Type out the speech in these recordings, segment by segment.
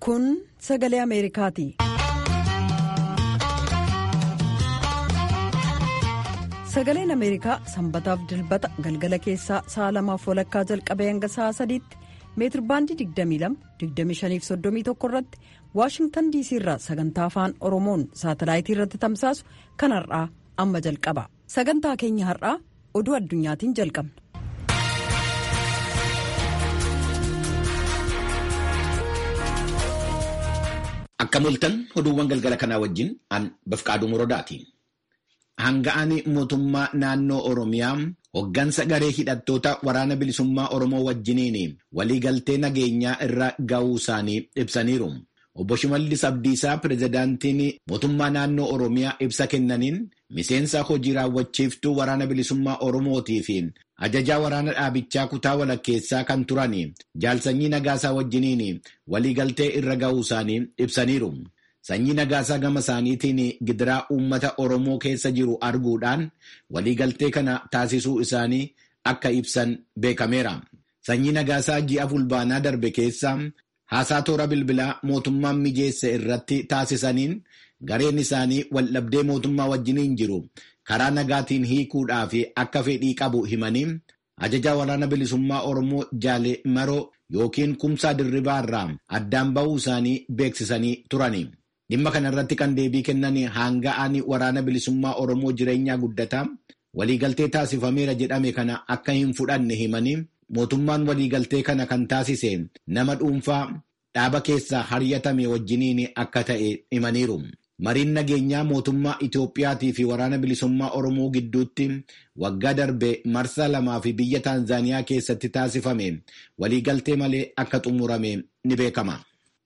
Kun sagalee Ameerikaati. Sagaleen Ameerikaa sanbataaf dilbata galgala keessaa sa'a lamaaf walakkaa jalqabee hanga sa'a sadiitti meetirbaandii 22-25-31 irratti Waashingtan diisii irraa sagantaa afaan Oromoon saatalaayitii irratti tamsaasu kan har'aa amma jalqaba. Sagantaa keenya har'aa oduu addunyaatiin jalqabna. Akka mul'atan oduuwwan galgala kanaa wajjin an bafqaaduu muroodaati. Hanga'aan mootummaa naannoo Oromiyaa hoggansa garee hidhattoota waraana bilisummaa Oromoo wajjiniin waliigaltee nageenyaa irra ga'uu isaanii ibsaniiru. Obbo Shimallis Abdiisaa pirezidaantiin mootummaa naannoo Oromiyaa ibsa kennaniin miseensa hojii raawwachiiftuu waraana bilisummaa Oromootii fi ajajaa waraana dhaabichaa kutaa walakkeessaa kan turan jaalsanyii nagaasaa wajjiniin waliigaltee irra ga'uu isaanii ibsaniiru. Sanyii nagaasaa gama isaaniitiin gidiraa uummata Oromoo keessa jiru arguudhaan waliigaltee kana taasisuu isaanii akka ibsan beekameera. Sanyii nagaasaa ji'a fulbaanaa darbe keessa haasaa toora bilbilaa mootummaan mijeesse irratti taasisaniin gareen isaanii waldhabdee mootummaa wajjiniin jiru karaa nagaatiin hiikuudhaaf akka fedhii qabu himanii ajajaa waraana bilisummaa Oromoo Jaale Maroo yookiin Kumsaa Dirribaa irraa addaan ba'uu isaanii beeksisanii turani. Dhimma kana irratti kan deebii kennan hanga'aan waraana bilisummaa Oromoo jireenyaa guddataa waliigaltee taasifameera jedhame kana akka hin fudhanne himanii mootummaan waliigaltee kana kan taasise nama dhuunfaa dhaaba keessaa haryatame wajjiniin akka ta'e himaniiru. Mariin nageenyaa mootummaa Itoophiyaatii fi waraana bilisummaa Oromoo gidduutti waggaa darbe marsaa lamaa fi biyya Taanzaaniyaa keessatti taasifame waliigaltee malee akka xumurame ni beekama.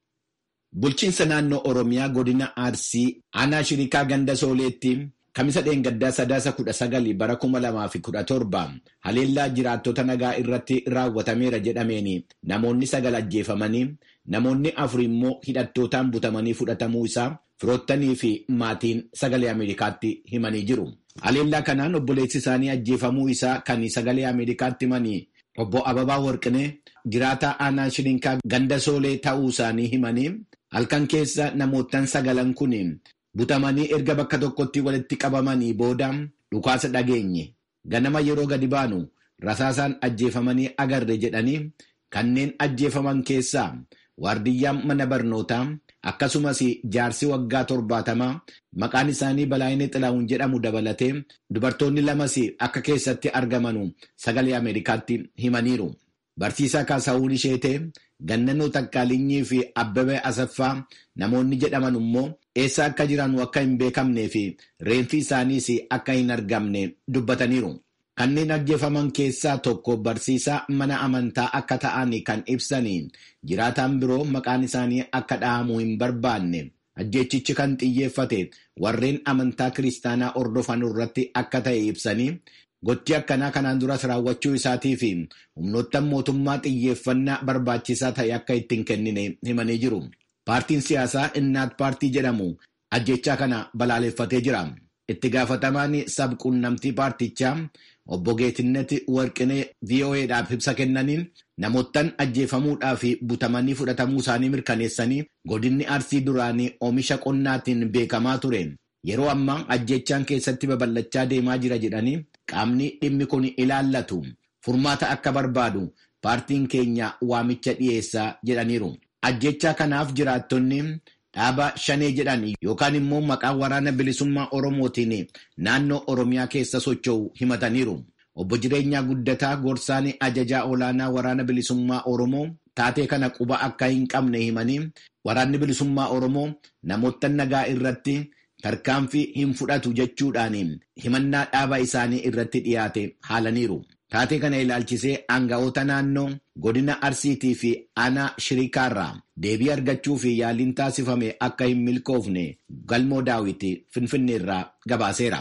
Bulchiinsa naannoo Oromiyaa godina Arsii aanaa shirikaa ganda sooleetti kamisa dheengaddaa sadaasa kudha sagali bara kuma lamaa fi kudha torba haleellaa jiraattota nagaa irratti raawwatameera jedhameen namoonni sagal ajjeefamanii namoonni afur immoo hidhattootaan butamanii fudhatamuu isaa firoottanii fi maatiin sagalee Ameerikaatti himanii jiru. Haleellaa kanaan obboleessi isaanii ajjeefamuu isaa kan sagalee Ameerikaatti himanii obbo Ababaa Warqinee jiraataa aanaa shirikaa ganda soolee ta'uu isaanii himanii halkan keessa namoottan sagalan kun butamanii erga bakka tokkotti walitti qabamanii booda dhukaasa dhageenye ganama yeroo gadi baanu rasaasaan ajjeefamanii agarre jedhanii kanneen ajjeefaman keessaa waardiyyaan mana barnootaa akkasumas jaarsi waggaa torbaatamaa maqaan isaanii Balaayinee Xilaawun jedhamu dabalatee dubartoonni lamas akka keessatti argamanu sagalee Ameerikaatti himaniiru. Barsiisaa Kaasaawun Isheetee, Gannanoo Takkaalinyi fi Abbabee Asaffaa namoonni jedhaman immoo eessa akka jiran akka hin beekamnee fi reenfi isaaniis akka hin argamne dubbataniiru. Kanneen ajjeefaman keessaa tokko barsiisaa mana amantaa akka ta'an kan ibsanii jiraataan biroo maqaan isaanii akka dhahamu hin barbaanne ajjeechichi kan xiyyeeffate warreen amantaa kiristaanaa hordofan irratti akka ta'e ibsanii gochi akkanaa kanaan duras raawwachuu isaatii fi humnoottan mootummaa xiyyeeffannaa barbaachisaa ta'e akka ittiin kennine himanii jiru. Paartiin siyaasaa Innaat Paartii jedhamu ajjechaa kana balaaleffatee jira. Itti gaafatamaan sabquunnamtii paartichaa obbo Geetinnet Warqinee VOA'dhaaf ibsa kennaniin namoottan ajjeefamuudhaa fi butamanii fudhatamuu isaanii mirkaneessanii godinni arsii duraanii oomisha qonnaatiin beekamaa ture. Yeroo ammaa ajjechaan keessatti babal'achaa deemaa jira jedhanii qaamni dhimmi kun ilaallatu furmaata akka barbaadu paartiin keenya waamicha dhiyeessaa jedhaniiru. Ajjechaa kanaaf jiraattonni dhaaba shanee jedhan yookaan immoo maqaa waraana bilisummaa Oromootiin naannoo Oromiyaa keessa socho'u himataniiru. Obbo Jireenyaa Guddataa gorsaan ajajaa olaanaa waraana bilisummaa Oromoo taatee kana quba akka hin qabne himanii waraanni bilisummaa Oromoo namoota nagaa irratti tarkaanfii hin fudhatu jechuudhaan himannaa dhaaba isaanii irratti dhiyaate haalaniiru. Taatee kana ilaalchisee aanga'oota naannoo godina Arsiitii fi aanaa Shirikaarraa deebii argachuu fi yaaliin taasifame akka hin milkoofne galmoo daawiti Finfinneerraa gabaaseera.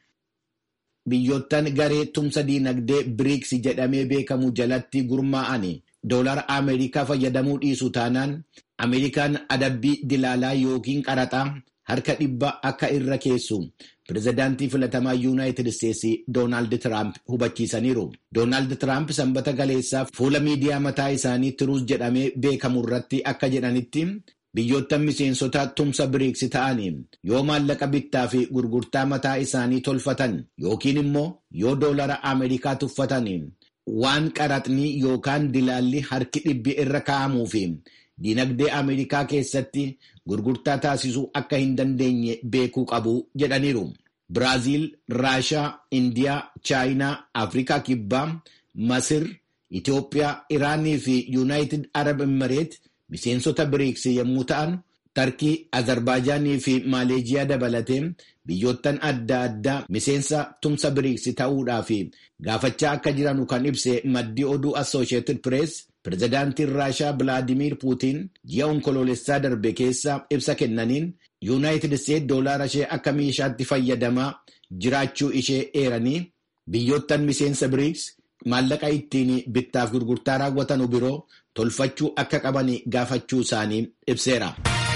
Biyyoottan garee tumsa diinagdee biriiks jedhamee beekamu jalatti gurmaa'an doolara Ameerikaa fayyadamuu dhiisu taanaan Ameerikaan adabbii dilaalaa yookiin qaraxaa harka dhibba akka irra keessu pirezidaantii filatamaa yuunaayitid isteetsi doonaald tiraamp hubachiisaniiru. Doonaald tiraamp sanbata galeessaa fuula miidiyaa mataa isaanii tiruus jedhamee beekamu irratti akka jedhanitti biyyoottan miseensota tumsa biriiksi ta'aniin yoo maallaqa bittaa fi gurgurtaa mataa isaanii tolfatan yookiin immoo yoo doolara Ameerikaa tuffataniin waan qaraxni yookaan dilaalli harki dhibbi irra kaa'amuu fi dinagdee Ameerikaa keessatti gurgurtaa taasisuu akka hin dandeenye beekuu qabu jedhaniiru. Biraaziil, Raashaa, Indiyaa, Chaayinaa, Afrikaa Kibbaa, Masir, Itoophiyaa, Iraanii fi Yuunaayitid Arab Imireet miseensota biriiksi yommuu ta'an, Tarkii, Azerbaaijaanii fi Maaleejiyaa dabalatee biyyoottan adda addaa miseensa tumsa biriiksi ta'uudhaaf gaafachaa akka jiranu kan ibse maddii oduu Associated Press pirezidaantiin Raashaa Bilaadimiir Puutiin ji'a onkoloolessaa darbe keessa ibsa kennaniin yuunaayitid isteet doolaara ishee akka meeshaatti fayyadamaa jiraachuu ishee eeranii biyyoottan miseensa biriiks maallaqa ittiin bittaaf gurgurtaa raawwatan biroo tolfachuu akka qaban gaafachuu isaanii ibseera.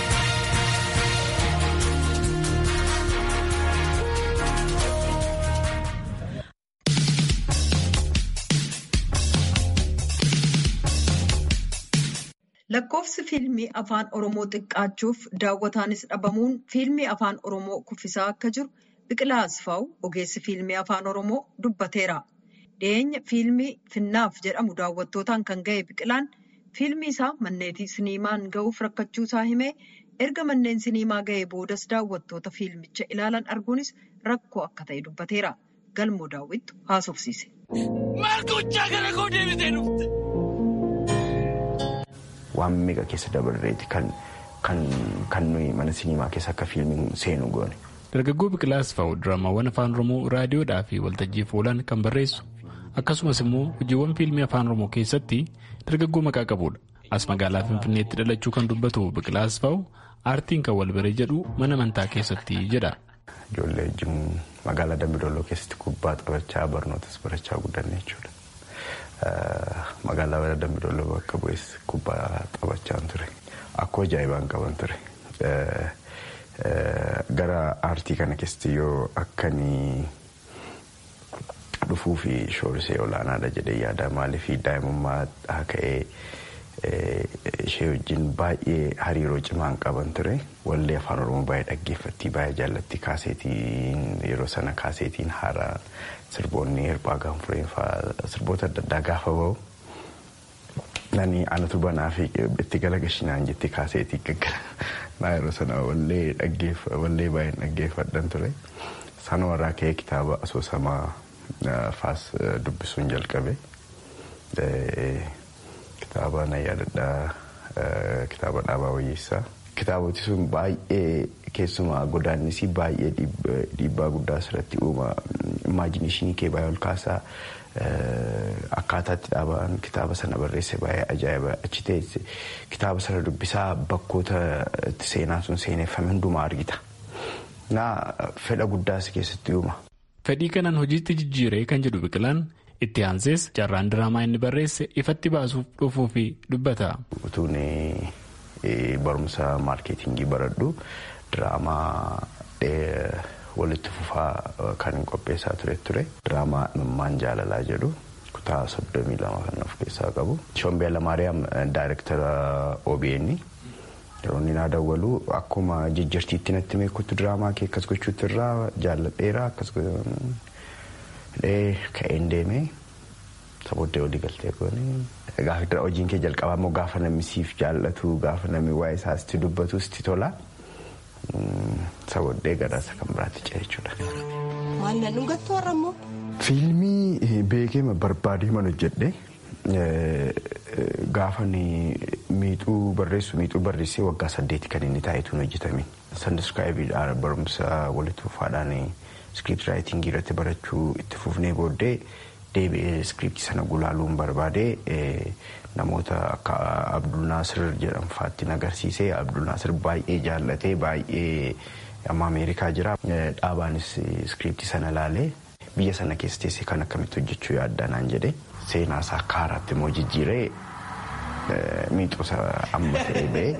Lakkoofsi fiilmii afaan Oromoo xiqqaachuuf daawwataanis dhabamuun fiilmii afaan Oromoo kuffisaa akka jiru Biqilaa Asfaaw ogeessi fiilmii afaan Oromoo dubbateera. Dhiyeenya fiilmii Finnaaf jedhamu daawwattootaan kan ga'e Biqilaan fiilmii isaa manneetii siniimaan ga'uuf rakkachuu isaa himee erga manneen siniimaa ga'ee boodas daawwattoota fiilmicha ilaalan arguunis rakkoo akka ta'e dubbateera. Galmoo daawwittu haasofsiise. Waan meeqa keessa dabarreeti kan nuyi mana siniimaa keessa akka fiilmiin seenu goone. Dargaggoo Biqilaa Asfaaw diraamaawwan afaan Oromoo raadiyoodhaa fi waltajjiif oolan kan barreessu akkasumas immoo hojiiwwan fiilmii afaan Oromoo keessatti dargaggoo maqaa qabudha. As magaalaa Finfinneetti dhalachuu kan dubbatu Biqilaa Asfaaw aartiin kan wal baree jedhu mana amantaa keessatti jedha. Ijoollee wajjin magaalaa Dambidolloo keessatti kubbaa taphachaa barnootas barachaa guddanne jechuudha. Magaalaa Dambidolloo bakka bu'es kubbaa taphachaa ture. Akkoo ajaa'ibaan qaban ture. Gara aartii kana keessatti yoo akkanii dhufuu fi shoorisee olaanaadha jedhee yaada maaliif daa'imummaa ka'ee ishee wajjin baay'ee hariiroo cimaan qaban ture. Wallee afaan oromoo baay'ee dhaggeeffatti baay'ee jaallatti kaaseetiin yeroo sana kaaseetiin haaraa sirboonni hirphaa gaanfureen fa'aa sirboota adda addaa gaafa bahu. Nani anatu banaa fi itti gala gashinaan jetti kaaseetii gaggara. Naa yeroo sana wallee wallee baay'een dhaggeeffadhan ture. Sana warraa ka'ee kitaaba asoosamaa faas dubbisuun jalqabe. Kitaaba na yaadadhaa kitaaba dhaabaa wayyeessaa. Kitaaboti sun baay'ee keessumaa godaannisii baay'ee dhiibbaa guddaa asirratti uuma. Imaajiniishinii kee baay'ee ol kaasaa. Akkaataatti dhaabaan kitaaba sana barreesse baay'ee ajaa'iba achi teesse kitaaba sana dubbisaa bakkoota itti seenaan sun seeneffame hundumaa argita. Naa fedha guddaas keessatti uuma. Fedhii kanaan hojiitti jijjiiree kan jedhu biqilaan itti aansees carraan diraamaa inni barreesse ifatti baasuuf dhufuu fi dubbata. Utuun barumsa maarkeetingii baradhu diraamaa walitti fufaa kan qopheessaa ture ture diraamaa imimmaan jaalalaa jedhu kutaa soddomii lama kan of keessaa qabu. Shombee Lamaariyaam daayirektara OBN yeroo inni naa dawwalu akkuma jijjiirtiitti natti meekutti diraamaa kee akkas gochuutti irraa jaalladheera akkas ka'een deemee sabooddee walii galtee goone. Gaafa hojiin kee jalqabaa immoo gaafa namni siif jaallatu gaafa namni waa'ee isaas itti dubbatu sitti tola. Sabooddee gadaasa kan biraatti ce'e jechuudha. Maal na dhugattu warra immoo? Fiilmii beekee barbaadee man hojjedhe gaafa miixuu barreessu miixuu barreessee waggaa saddeeti kan inni taa'etuun hojjetame. Sandiskaayibiidhaan barumsa walitti fufaadhaan iskiriipti raayitingii irratti barachuu itti fufnee booddee deebi'ee iskiriiptii sana gulaaluun barbaadee namoota akka Abdul Naasir jedhamu fa'aatti agarsiisee Abdul Naasir baay'ee jaallatee baay'ee amma Ameerikaa jira. Dhaabaanis iskiriiptii sana laalee biyya sana keessa teessee kan akkamitti hojjechuu yaaddaa naan jedhee seenaa isaa akka haaraatti immoo jijjiiree miixuusa amma ta'ee ba'ee.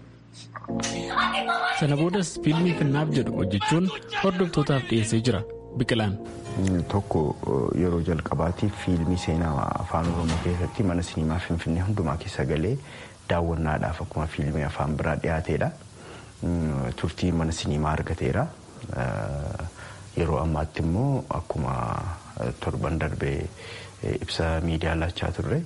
Sana boodas fiilmii finnaaf jedhu hojjechuun hordoftootaaf dhiyeessee jira. biqilaan. Tokko yeroo jalqabaatiif fiilmii seenaa afaan oromoo keessatti mana siniimaa finfinnee hundumaa keessa galee daawwannaadhaaf akkuma fiilmii afaan biraa dhiyaateedha. Turtii mana siniimaa argateera. Yeroo ammaatti immoo akkuma torban darbee ibsa miidiyaa laachaa turre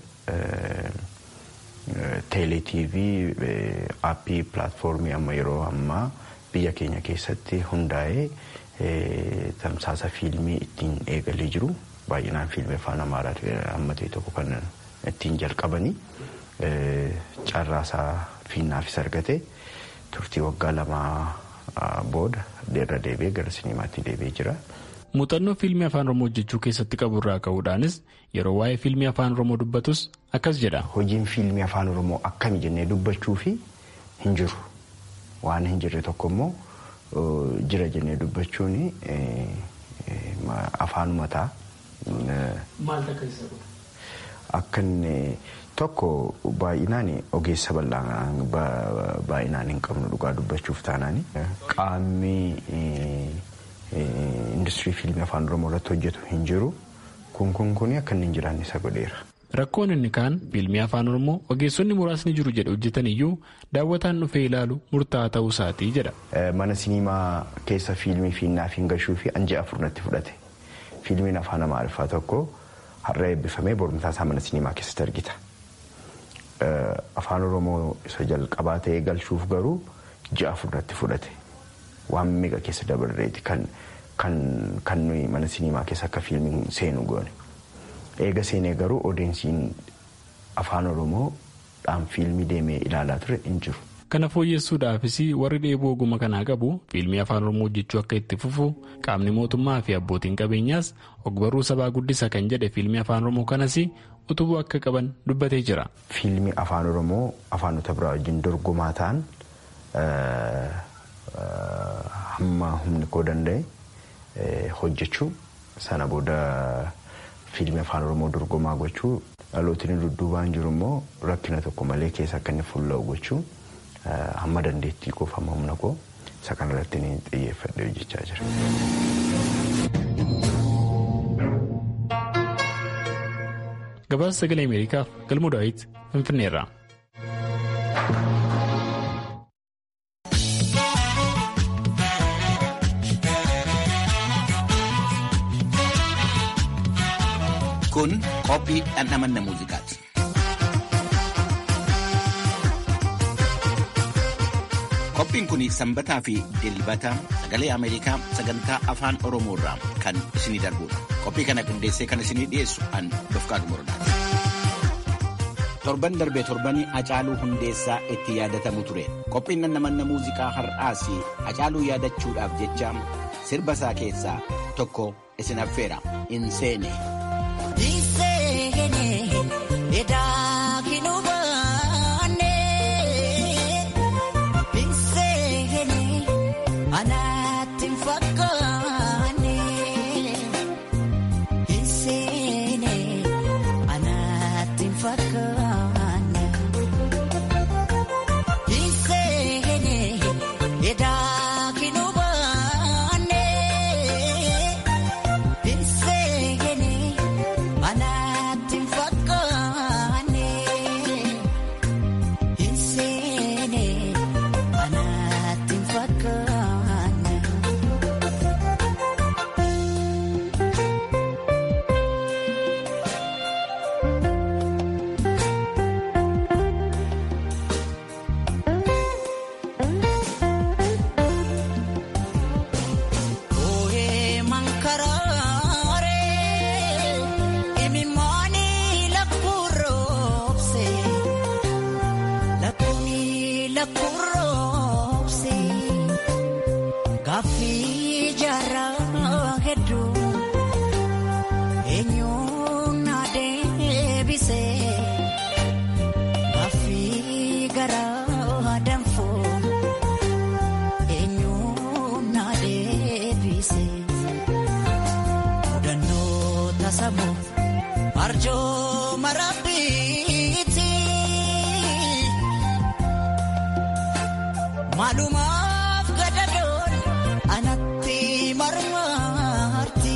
teelee tiivii aappii pilaatfoormii amma yeroo ammaa biyya keenya keessatti hundaa'ee tamsaasa fiilmii ittiin eegalee jiru baay'inaan fiilmii afaan amaaraa amma ta'e tokko kan ittiin jalqabanii carraasaa fiinnaafis argate turtii waggaa lamaa booda irra deebi'ee gara sinimaatti deebi'ee jira. Muuxannoo fiilmii afaan oromoo hojjechuu keessatti qabu irraa ka'uudhaanis yeroo waa'ee fiilmii afaan oromoo dubbatus akkas jedha. Hojiin fiilmii afaan oromoo akkami jennee dubbachuu fi hin jiru. Waan hin jirre tokko immoo jira jennee dubbachuun afaanuma ta'a. Maal takka isa godha? Akka inni tokko baay'inaan ogeessa baay'inaan hin qabnu dhugaa dubbachuuf taanaan qaamni industirii fiilmii afaan oromoo irratti hojjetu hin jiru kun kun kun akka inni hin jiraanne isa godheera. Rakkoon inni kaan fiilmii afaan oromoo ogeessonni muraasni jiru jedhe hojjetan iyyuu daawwataan dhufee ilaalu murtaa'aa ta'uu isaatii jedha. Mana siniimaa keessa fiilmii fiinnaaf hin gashuu fi anja afur natti fudhate. Fiilmiin afaan amaariffaa tokko har'a eebbifamee borumtaa isaa mana siniimaa keessatti argita. Afaan oromoo isa jalqabaa ta'ee galchuuf garuu ji'a afur natti fudhate. Waan meeqa keessa dabarreeti kan kan nuyi mana siniimaa keessa akka fiilmiin seenu goone. Eega seenee garuu odeensiin afaan oromoo dhaan fiilmii deemee ilaalaa ture hin jiru. Kana fooyyessuudhaafis warri dheebuu oguma kanaa qabu fiilmii afaan oromoo hojjechuu akka itti fufu qaamni mootummaa fi abbootiin qabeenyaas ogbarruu sabaa guddisa kan jedhe fiilmii afaan oromoo kanas utubuu akka qaban dubbatee jira. Fiilmii afaan oromoo afaanota biraa wajjin dorgomaa ta'an hamma humni koo danda'e hojjechuu sana booda fiilmii afaan oromoo dorgomaa gochuu dhalootni dudduubaan jiru immoo rakkina tokko malee keessa akka inni fuulla'u gochuu hamma dandeettii koo hamma humna koo isa kanarratti ni xiyyeeffadhe hojjechaa jira. Gabaasa sagalee Ameerikaaf galmoo daawit Finfinneerraa. Kun qophii dhandhamanna muuziqaati. Qophiin kun sanbataa fi dilbata sagalee Ameerikaa sagantaa afaan Oromoo irraa kan isinii darbudha. Qophii kana qindeessee kan isinii dhiyeessu an Dofqaatu Morodaati. Torban darbee torbanii Hacaaluu Hundeessaa itti yaadatamu ture. Qophiin dhandhamanna muuziqaa har'aas Hacaaluu yaadachuudhaaf jecha sirba isaa keessaa tokko isin affeera. In seene. Maalumaaf gadadoon anatti marmaarti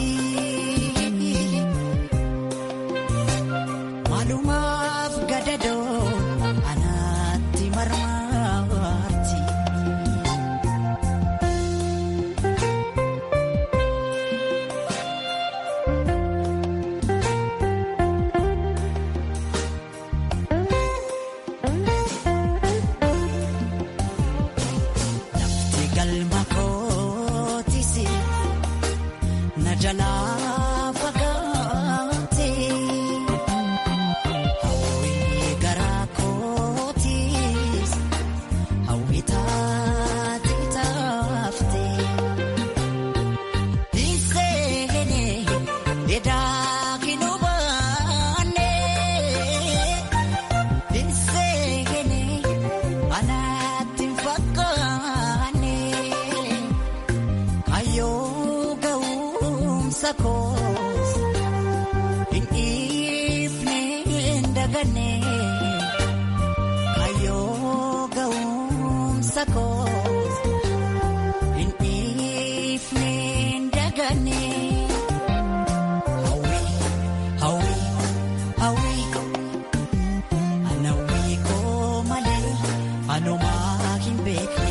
koos hin dhiifne hin daganne kayyoo ga'umsa koos hin dhiifne hin daganne. Hawwii hawwii hawwii anawwii koo malee anumaa hin beekne.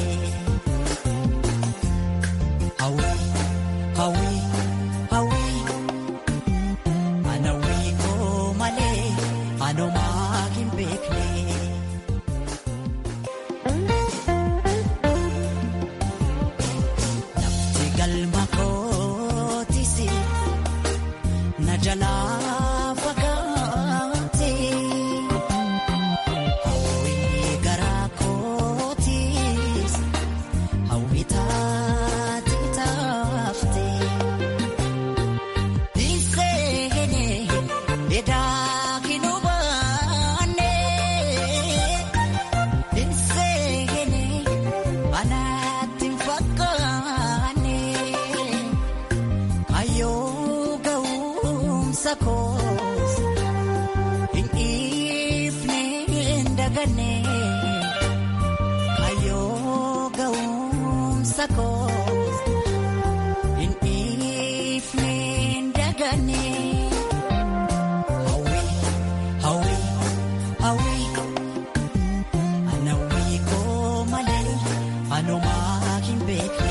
Hawwii hawwii hawwii anawwii koo malee anumaa hin beekne. Lafti galma kootisi na jalaa fagaate. Hawwii garaa kootis hawwii taate taafte. Dhiisee edaa hin hubanne. Dhiisee anaatti hin fakkaanne. Ayyoo ga'umsa koos hin dhiifne hin daganne. Ayyoo ga'umsa koos hin dhiifne hin daganne. Hawwii hawwii hawwii anawwii koo malee anumaa hin beekne.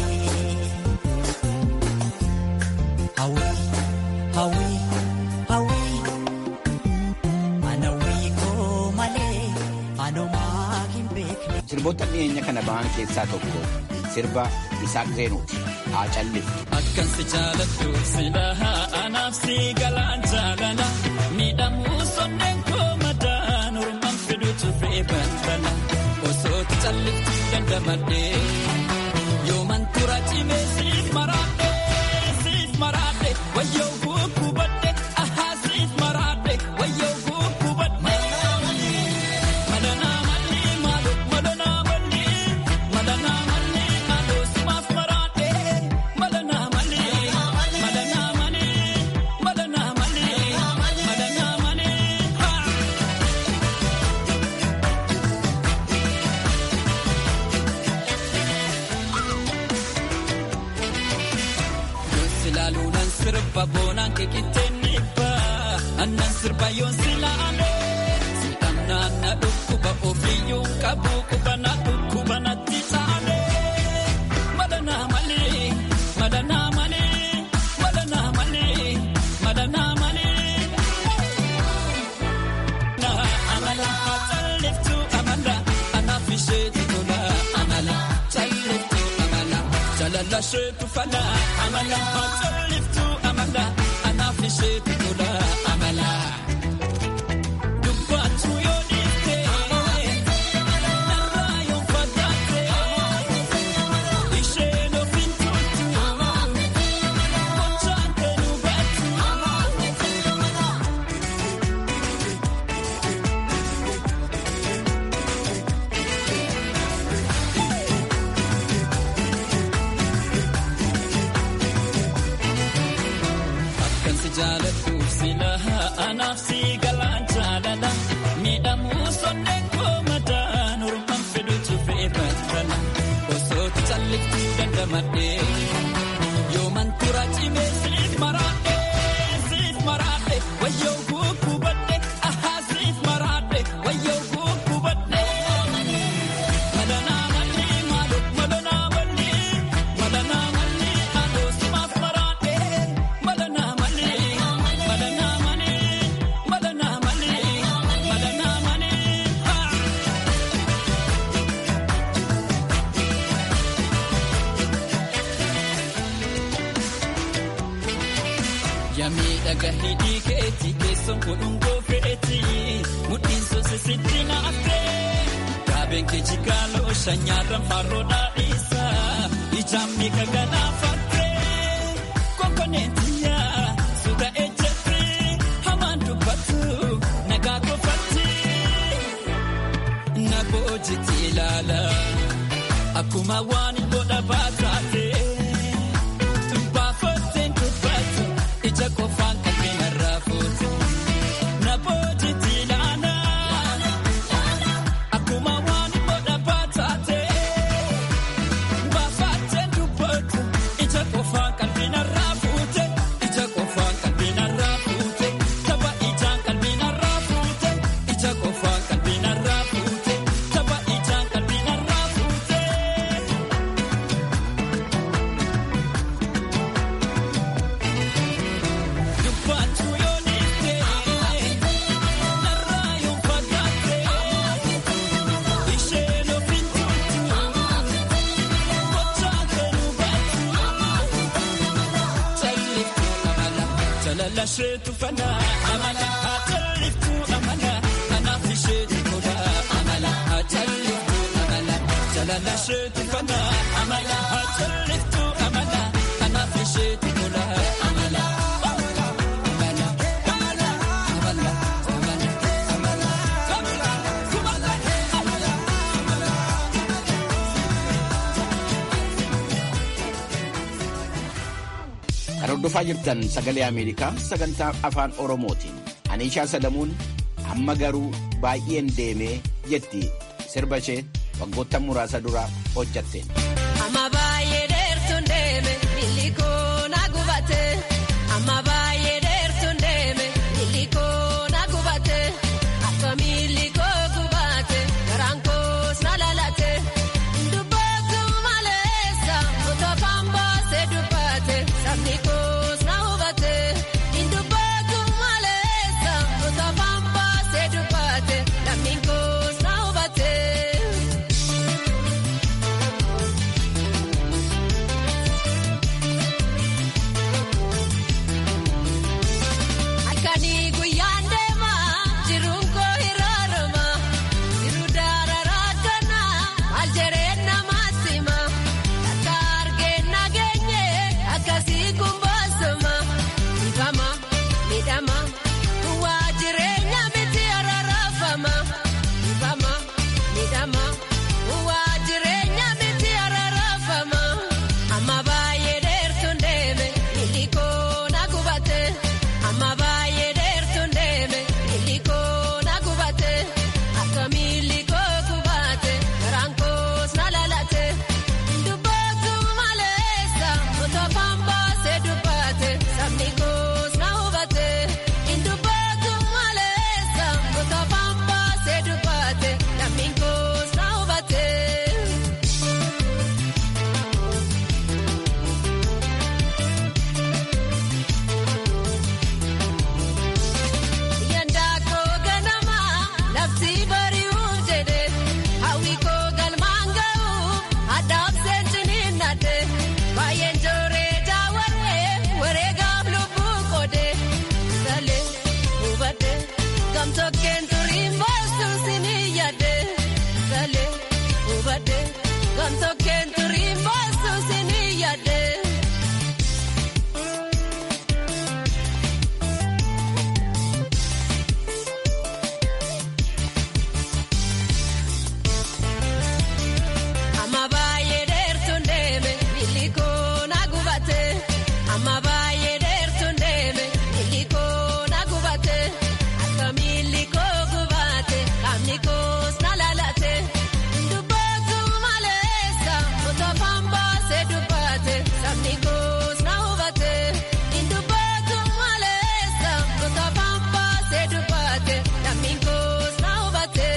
Hawwii hawwii hawwii anawwii koo malee anumaa hin beekne. Sirboota dhiyeenya kana ba'an keessaa tokko sirba Isaaq Zeenuuti. Haa calliftu. Akkan si jaalattu silaa anaaf si galaan jaalala miidhamuu sonneen koo madaan ormaan fiduutu fe'e balbala osootti calliftu dandamadhee yooman tura cimee siif maraadhe siif maraadhe wayyoo gukkubadhe ahaa siif maraadhe wayyoo gukkubadhe. Madanaa malli maalo madanaa malli madanaa malli maalo simaaf maraadhe madanaa malli madanaa malli madanaa malli madanaa malli haa. Silaaluunan sirba boonaan keekitteen dhibba annan sirba yoon silaale si'annaan na dhukkuba ofiyyuu qabu qubana dhukkuba natti taale madanaa malee madanaa malee madanaa malee madanaa malee. Amala calliftu amala anaaf isheetu tola amala calliftu amala jalala isheetu fala amala calliftu amala anaaf isheetu tola amala. Dubbaatu yoo dhiifte narraa yoo fagaatte isheen ofiin turtu gochaan kan hubattu. Akkan si jaaladhuuf silaa anaaf si galaan jaalala miidhamuu sonneen koo madaan ormaan fiduutu fe'e balbala osootti calliftu dandamadhee yooman tura cimee siif maraadhe siif maraadhe wayyoo gukkubadhe ahaa siif maraadhe wayyoo gukkubadhe. Madanaa malli maalo madanaa malli madanaa malli maaloo simaaf maraadhe madanaa malli madanaa malli madanaa malli madanaa malli haa. Yamii dhaga hidhii keetii keessoon godhungoo fe'eeti mudhiin soose sitti naaftee gaabeen kee jigaaloo shanyaarran farroo dhaadhiisa ijaan miika ganaafattee konkoneetiyaa suuta ejjetti hamaan dubbatu nagaa qofatti na boojitti ilaala akkuma waan godha baataate baafatteen dubbatu. Jalalasheetu fana amala haa jalliftu amala kanaaf isheetu tola amala haa jalliftu amala jalalasheetu fana amala haa jalliftu amala kanaaf isheetu tola amala. Kan hordofaa jirtan sagalee Ameerikaa sagantaa afaan Oromootiin. Aniishaa Sadamuun amma garuu baay'een deemee jetti sirba ishee waggoota muraasa dura hojjatteen. Amma baay'ee dheertuun deeme illikoo na gubate. Amma baay'ee dheertuun deeme illikoo na gubate. Akkami illikoo gubate garaan koos na lalate. Dubbatu maleessa otoo baasee dubbate sabni koos na hubate. Dubbatu maleessa otoo baasee dubbate lammiin koos na hubate. Halkanii guyyaan deemaa jiruun koo hiraarama jiru daararaa kanaa maal jedhee namaatti hima akka argeen nageenye akkasii kun boosoma ifama miidhama duwwaa jireenya miti araarafama ifama miidhama duwwaa jireenya miti araarafama amma baay'ee dheertuun deeme illikoo na gubate. Amma baay'ee dheertuun deeme illikoo na gubate akkami illikoo gubate garaan koos na lalate dubbatu maleessa otoo baasee dubbate sabni koos na hubate dubbatu maleessa otoo baasee dubbate lammiin koos na hubate. Yandaa koo ganama lafti bari'uuf jedhe hawwi koo galmaan ga'uuf addaaf seensiniin nadhe baay'een jooree daawwarree wareegaaf lubbuu qoode salee hubadhe gamtokkeen turiin boostu sinii yaadde salee hubadhe gamtokkeen turiin boostu sinii yaadde. Amma baay'ee dheertuun deeme illikoo na gubate. Amma baay'ee dheertuun deeme illikoo na gubate. Akkami illikoo gubate qaamni koos na lalate. Dubbatu maleessa otoo baasee dubbate sabni koos na hubate. Dubbatu maleessa otoo baasee dubbate lammiin koos na hubate.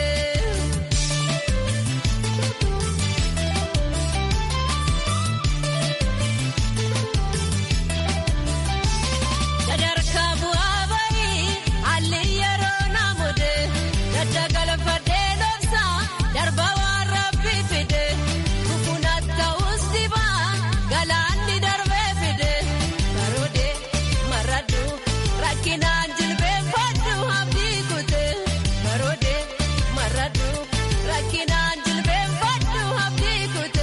Sadarkaa bu'aa bahii haalli yeroo naamode gadda galfadhee dhoofsaa darba waan rabbi fide kufuun ta'us dibaa galaanni darbee fide baroode maradhu rakkinaan jilbeeffadhu abdii kute baroode maradhu rakkinaan jilbeeffadhu abdii kute.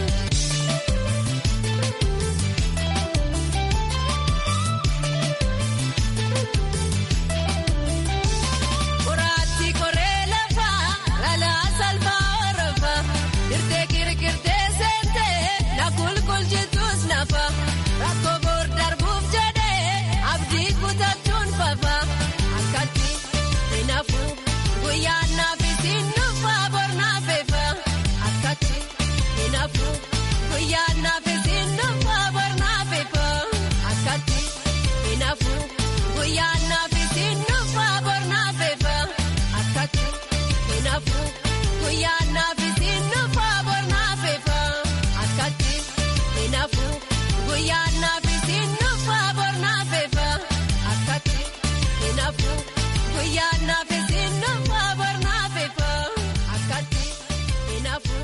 Qoraatti koree lafaa lalaa salphaa horofa dirtee kirkirtee seentee na kulkulchitus nafa rakkoo boor darbuuf jedhee abdii kutachuun fafa akkatti hinafu guyyaan naaf isin nufa bor naafefa akkatti hinafu guyyaan naaf isin nufa bor naafefa akkatti hinafu guyyaan naaf isin nufa bor naafefa akkatti hinafu guyyaan naaf isin nufa bor naafefa akkatti hinafu guyyaan naaf isin nufa bor naafefa akkatti hinafu guyyaan naaf isin nufa bor naafefa akkatti hinafu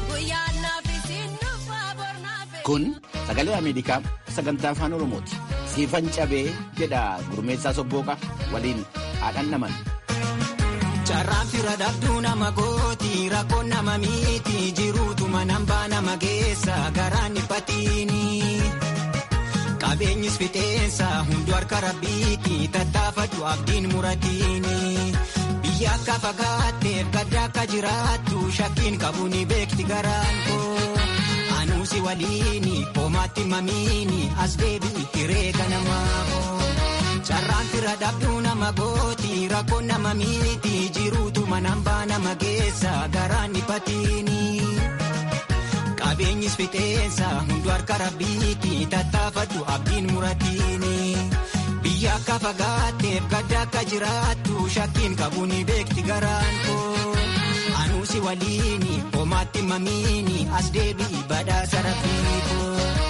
guyyaan naaf isin nufa bor naafefa. Kun sagalee Ameerikaa sagantaa afaan Oromooti. siifan cabee jedha gurmeessaa sobbooqa waliin haadhan naman. Carraan fira dhabduu nama gooti rakkoon nama miiti jiruutuma nambaa nama geessa garaan dhiphatiini. Qabeenyis fixeensa hundu harka rabbiiti tattaafadhu abdiin muratiini. Biyya akka fagaatteef gadda akka jiraattu shakkiin qabu ni beekti garaan koo. Anuusi waliini hoomaatti mamiini as deebi'i hiree ganamaafoo. Carraan fira dhabduu nama gooti rakkoon nama miiti jiruutuma nambaa nama geessa garaan dhiphatiini. Qabeenyis fixeensa hundu harka rabbiiti tattaafadhu abdiin muratiini. Biyya akka fagaatteef gadda akka jiraattu shakkiin qabu ni beekti garaan koo. Anuusi waliini hoomaatti mamiini as deebi'i badhaasa rafiikoo.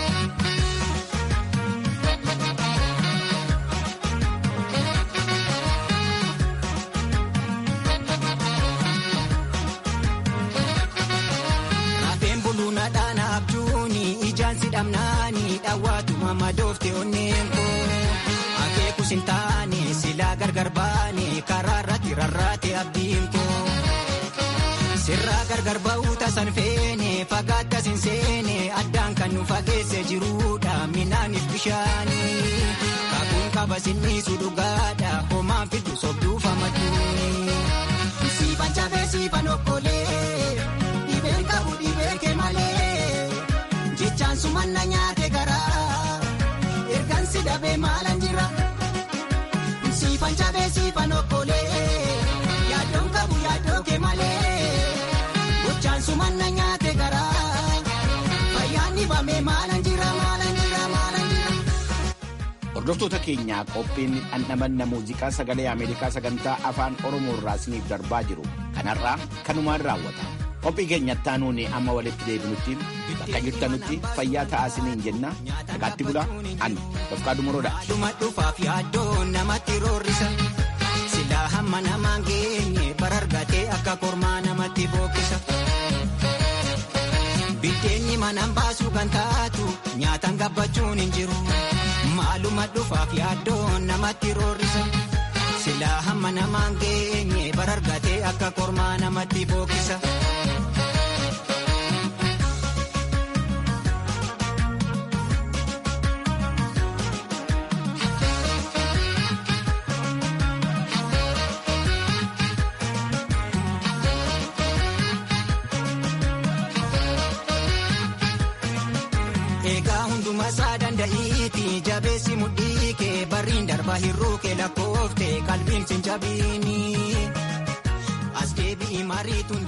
dhamnaani dhawwaatuma madoofte onneen koo akeekus hin taane silaa gargar baane karaa irratti rarraate abdiin koo sirraa gargar ba'uu tasan feene fagaattas hin seene addaan kan nu fageesse jiruudha minaaniif bishaani kakuun qaba sinniisu dhugaadha homaan fiddu sobduuf amadduuni. Siifan cabee siifan okkolee dhibeen qabu dhibeen kee malee. Jechaan sumanna nyaate garaa ergaan si dhabee maalan jira siifan cabee siifan okkolee yaaddoon qabu yaaddoo kee malee gochaan sumanna nyaate garaa fayyaan dhibamee maalan jira maalan jira maalan jira. Hordoftoota keenyaa qophiin dhandhamanna muuziqaa sagalee Ameerikaa sagantaa afaan Oromoo irraa isiniif darbaa jiru kanarraa kanumaan raawwata. Qophii keenyatti aanuun amma walitti deebinutti bakka jirtanutti fayyaa ta'aa isiniin jenna nagaatti bulaa an Dofqaa Dumoroodha. Dhuma dhufaaf yaaddoon namatti roorrisa. Silaa hamma namaan geenye barargatee akka kormaa namatti bookkisa. Biddeenyi manaan baasuu kan taatu nyaataan gabbachuun hin jiru. Maaluma dhufaaf yaaddoon namatti roorrisa. Silaa hamma namaan geenye barargatee akka kormaa namatti bookkisa. Egaa hunduma isaa danda'iiti jabeessi mudhii kee barriin darba hir'uu kee lakkoofte qalbiin sin jabiini as deebi'i mariituun.